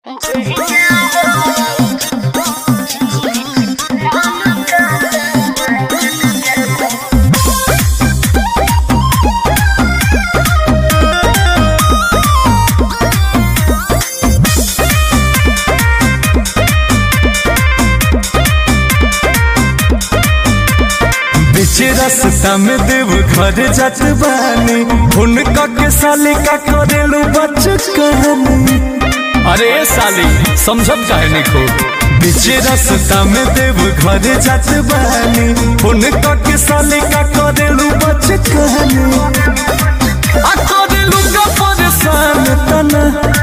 बीच रास्ता में देव घर जात बानी हुनका के साली का करेलू बच कहानी अरे ए साली समझब काहे नहीं खूब बीच रास्ता में देव घर जात बानी हुनका के साली का करेलू बच कहानी आ करेलू का परेशान तना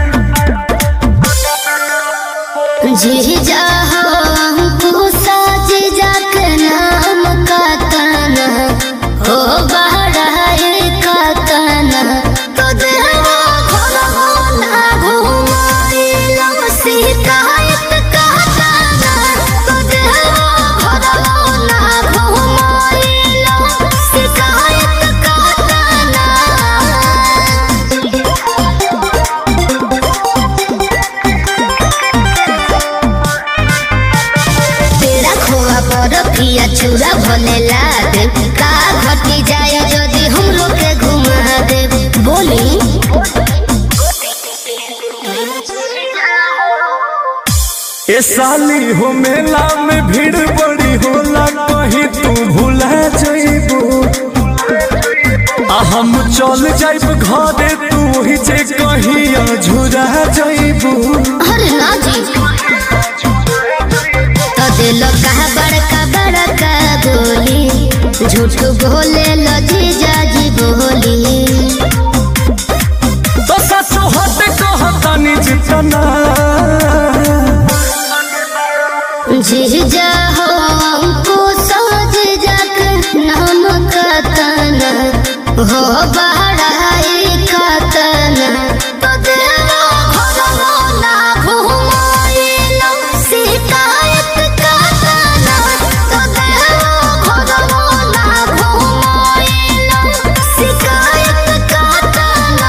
जी जाहो हमको साज जाक नाम का तना हो बहराए का तना तो देवा घरवा ना घुमाइलो शिकायत का तना तो देवा घरवा ना घुमाइलो शिकायत का तना तेरा खोआ पर पिया चूरा भले ला दे का घटी जाए यदि हम लोग के घुमा दे बोली ए साली हो मेला में भीड़ बड़ी होला कहीं तू भूला जाइबो आ हम चल जाइब घरे तू ही जे कहीं अझुरा जाइबो अरे ना जी तो दिल कहा बड़का बड़का बोली झूठ बोले लो जी जाजी बोली तो सचो हट कहतानी जितना जी जाहो हमको साज जाक नाम का तना हो बहराए का तना तो देवा घरवा ना घुमाइलो शिकायत का तना तो देवा घरवा ना घुमाइलो शिकायत का तना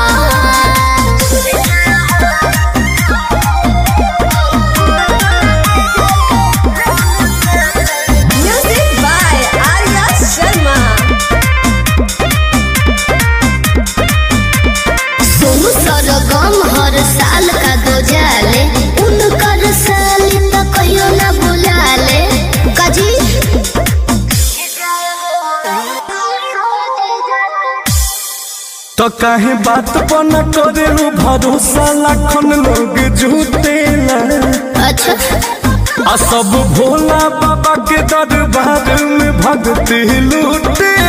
Music by Arya Sharma. Sonu सरगम हर साल का दो जाले उनकर साल तो कहियो ना बुलाले काजी तो काहे बात पर न करेलू भरोसा लाखन लोग झूठेला अच्छा आ सब भोला बाबा के दरबार में भक्ति लूटे